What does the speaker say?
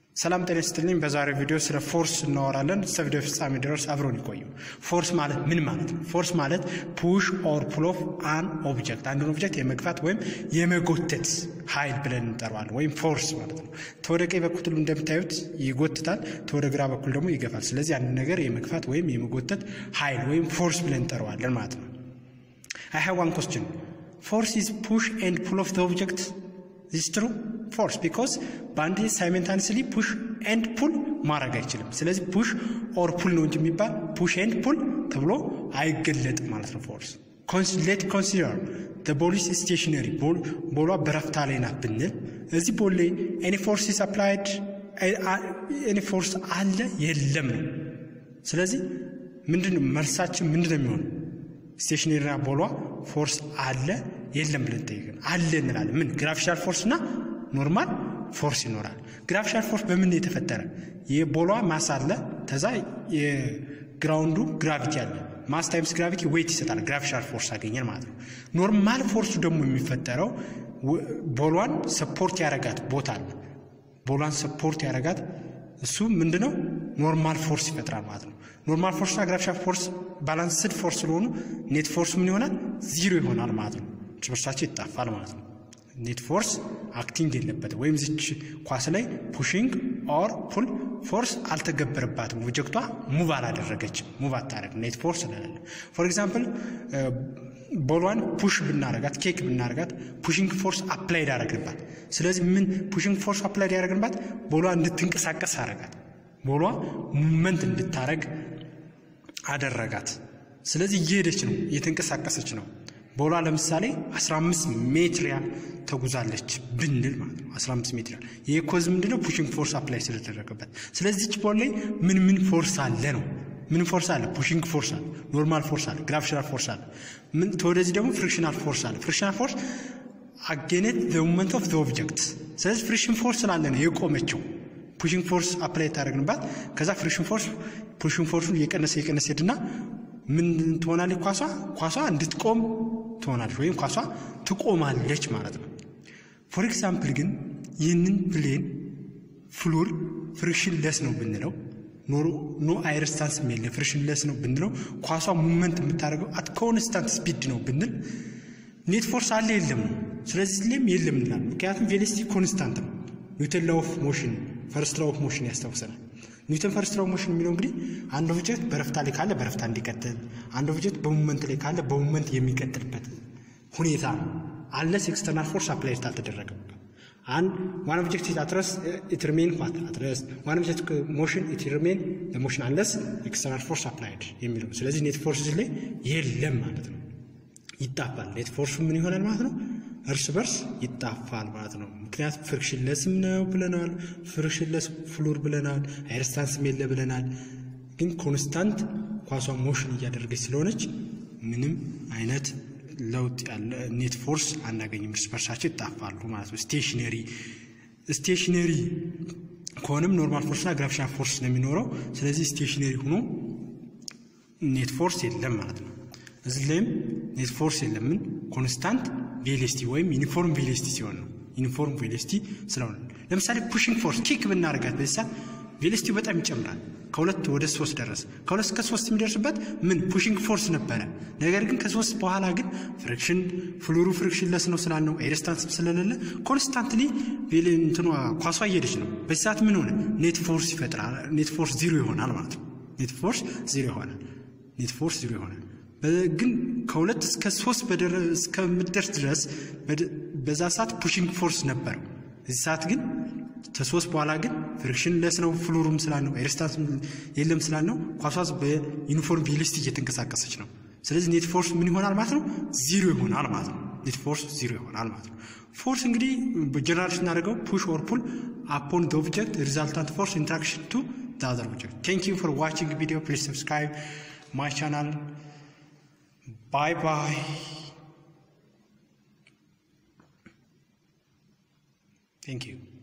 ሰላም ጤና ይስጥልኝ። በዛሬው ቪዲዮ ስለ ፎርስ እናወራለን። እስከ ቪዲዮ ፍጻሜ ድረስ አብረውን ይቆዩ። ፎርስ ማለት ምን ማለት ነው? ፎርስ ማለት ፑሽ ኦር ፑል ኦፍ አን ኦብጀክት፣ አንድን ኦብጀክት የመግፋት ወይም የመጎተት ኃይል ብለን እንጠራዋለን፣ ወይም ፎርስ ማለት ነው። ተወደ ቀኝ በኩል እንደምታዩት ይጎትታል፣ ተወደ ግራ በኩል ደግሞ ይገፋል። ስለዚህ አንድ ነገር የመግፋት ወይም የመጎተት ኃይል ወይም ፎርስ ብለን እንጠራዋለን ማለት ነው። አይ ሃቭ ዋን ኮስችን ፎርስ ኢዝ ፑሽ ኤንድ ፑል ኦፍ ዘ ኦብጀክት ዚስ ትሩ ፎርስ ቢኮዝ በአንድ ሳይመንታኒስሊ ፑሽ ኤንድ ፑል ማድረግ አይችልም። ስለዚህ ፑሽ ኦር ፑል ነው እንጂ የሚባል ፑሽ ኤንድ ፑል ተብሎ አይገለጥም ማለት ነው። ፎርስ ሌት ኮንሲደር ቦሊስ ስቴሽነሪ ቦሏ በረፍታ ላይ ናት ብንል እዚህ ቦል ላይ ኤኒ ፎርስ ኢዝ አፕላይድ ኤኒ ፎርስ አለ የለም ነው። ስለዚህ ምንድን ነው መልሳችን ምንድን ነው የሚሆነው? ስቴሽነሪና ቦሏ ፎርስ አለ የለም ብለን ጠይቀን አለ እንላለን። ምን ግራቪሻል ፎርስ እና ኖርማል ፎርስ ይኖራል። ግራቪሻል ፎርስ በምን የተፈጠረ? የቦሏ ማስ አለ፣ ከዛ የግራውንዱ ግራቪቲ አለ። ማስ ታይምስ ግራቪቲ ዌይት ይሰጣል። ግራቪሻል ፎርስ አገኘን ማለት ነው። ኖርማል ፎርሱ ደግሞ የሚፈጠረው ቦሏን ሰፖርት ያረጋት ቦታ አለ። ቦሏን ሰፖርት ያረጋት እሱ ምንድነው? ኖርማል ፎርስ ይፈጥራል ማለት ነው። ኖርማል ፎርስና ግራቪሻል ፎርስ ባላንስድ ፎርስ ስለሆኑ ኔት ፎርስ ምን ይሆናል? ዚሮ ይሆናል ማለት ነው። እርስ በርሳቸው ይጣፋል ማለት ነው። ኔት ፎርስ አክቲንግ የለበትም ወይም ዝች ኳስ ላይ ፑሽንግ ኦር ፑል ፎርስ አልተገበረባትም። ኦብጀክቷ ሙቭ አላደረገችም። ሙቭ አታደረግ ኔት ፎርስ ስለሌለ ፎር ኤግዛምፕል ቦሏን ፑሽ ብናረጋት ኬክ ብናረጋት ፑሽንግ ፎርስ አፕላይድ አረግንባት። ስለዚህ ምን ፑሽንግ ፎርስ አፕላይድ ያደረግንባት ቦሏ እንድትንቀሳቀስ አረጋት። ቦሏ ሙቭመንት እንድታረግ አደረጋት። ስለዚህ እየሄደች ነው፣ እየተንቀሳቀሰች ነው። ቦሏ ለምሳሌ 15 ሜትር ያህል ተጉዛለች ብንል ማለት ነው። 15 ሜትር ያህል ይህ ኮዝ ምንድነው? ፑሽንግ ፎርስ አፕላይ ስለተደረገበት። ስለዚህ ዚች ቦል ላይ ምን ምን ፎርስ አለ ነው ምን ፎርስ አለ? ፑሽንግ ፎርስ አለ፣ ኖርማል ፎርስ አለ፣ ግራቪሽናል ፎርስ አለ። ምን ተወደዚህ ደግሞ ፍሪክሽናል ፎርስ አለ። ፍሪክሽናል ፎርስ አጌኔት ዘ ሙመንት ኦፍ ዘ ኦብጀክት። ስለዚህ ፍሪክሽን ፎርስ ስላለ ነው የቆመችው። ፑሽንግ ፎርስ አፕላይ ታደረግንባት። ከዛ ፍሪክሽን ፎርስ ፑሽንግ ፎርሱን እየቀነሰ እየቀነሰ ሄድና ምን ትሆናለች? ኳሷ ኳሷ እንድትቆም ትሆናለች ወይም ኳሷ ትቆማለች ማለት ነው። ፎር ኤግዛምፕል ግን ይህንን ፕሌን ፍሉር ፍሪክሽን ለስ ነው ብንለው ኖ አይረስታንስ የለ ፍሪክሽን ለስ ነው ብንለው ኳሷ ሙመንት የምታደርገው አት ኮንስታንት ስፒድ ነው ብንል ኔት ፎርስ አለ የለም ነው። ስለዚህ ላይም የለም እንላለን። ምክንያቱም ቬሎሲቲ ኮንስታንት ነው። ኒውተን ላው ኦፍ ሞሽን ፈርስት ላው ኦፍ ሞሽን ያስታውሰናል። ኒውተን ፈርስት ላው ኦፍ ሞሽን የሚለው እንግዲህ አንድ ኦብጀክት በረፍታ ላይ ካለ በረፍታ እንዲቀጥል፣ አንድ ኦብጀክት በሙመንት ላይ ካለ በሙመንት የሚቀጥልበት ሁኔታ ነው። አለስ ኤክስተርናል ፎርስ አፕላይ አልተደረገም። አንድ ዋን ኦብጀክት ኢት ረስት ኢት ሪሜን ዋት አት ረስት ዋን ኦብጀክት ሞሽን ኢት ሪሜን ሞሽን አንለስ ኤክስተርናል ፎርስ አፕላይድ የሚለው ስለዚህ ኔት ፎርስ ላይ የለም ማለት ነው። ይጣፋል። ኔት ፎርሱ ምን ይሆናል ማለት ነው? እርስ በርስ ይጣፋል ማለት ነው። ምክንያቱም ፍሪክሽንለስም ነው ብለናል፣ ፍሪክሽንለስ ፍሉር ብለናል፣ አይረስታንስም የለ ብለናል። ግን ኮንስታንት ኳሷ ሞሽን እያደረገች ስለሆነች ምንም አይነት ለውጥ ያለ ኔት ፎርስ አናገኝም። እርስ በርሳቸው ይጣፋሉ ማለት ነው። ስቴሽነሪ ስቴሽነሪ ከሆነም ኖርማል ፎርስና ግራቪሽናል ፎርስ ነው የሚኖረው። ስለዚህ ስቴሽነሪ ሆኖ ኔት ፎርስ የለም ማለት ነው። እዚህ ላይም ኔት ፎርስ የለም። ምን ኮንስታንት ቬሎሲቲ ወይም ዩኒፎርም ቬሎሲቲ ሲሆን ነው። ዩኒፎርም ቬሎሲቲ ስለሆነ ለምሳሌ ፑሽንግ ፎርስ ኪክ ብናደርጋት በዚህ ሰዓት ቬሎሲቲው በጣም ይጨምራል። ከሁለት ወደ ሶስት ደረሰ። ከሁለት እስከ ሶስት የሚደርስበት ምን ፑሽንግ ፎርስ ነበረ። ነገር ግን ከሶስት በኋላ ግን ፍሪክሽን ፍሉሩ ፍሪክሽን ለስ ነው ስላልነው ኤርስታንስ ስለሌለ ኮንስታንትሊ እንትኗ ኳሷ እየሄደች ነው። በዚህ ሰዓት ምን ሆነ? ኔት ፎርስ ይፈጥራል። ኔት ፎርስ ዚሮ ይሆናል ማለት ነው። ኔት ፎርስ ዚሮ ይሆናል። ኔት ፎርስ ዚሮ ይሆናል። ግን ከሁለት እስከ ሶስት እስከምትደርስ ድረስ በዛ ሰዓት ፑሽንግ ፎርስ ነበረው። እዚህ ሰዓት ግን ከሶስት በኋላ ግን ፍሪክሽን ለስ ነው ፍሉሩም ስላልነው ኤርስታንስ የለም ስላልነው ኳሷ በዩኒፎርም ቬሎሲቲ እየተንቀሳቀሰች ነው። ስለዚህ ኔት ፎርስ ምን ይሆናል ማለት ነው? ዚሮ ይሆናል ማለት ነው። ኔት ፎርስ ዚሮ ይሆናል ማለት ነው። ፎርስ እንግዲህ ጀነራል ስናደርገው ፑሽ ኦር ፑል አፖን ደ ኦብጀክት ሪዛልታንት ፎርስ ኢንትራክሽን ቱ ደ አዘር ኦብጀክት። ቴንክ ዩ ፎር ዋቺንግ ቪዲዮ ፕሊዝ ሰብስክራይብ ማይ ቻናል Bye bye. Thank you.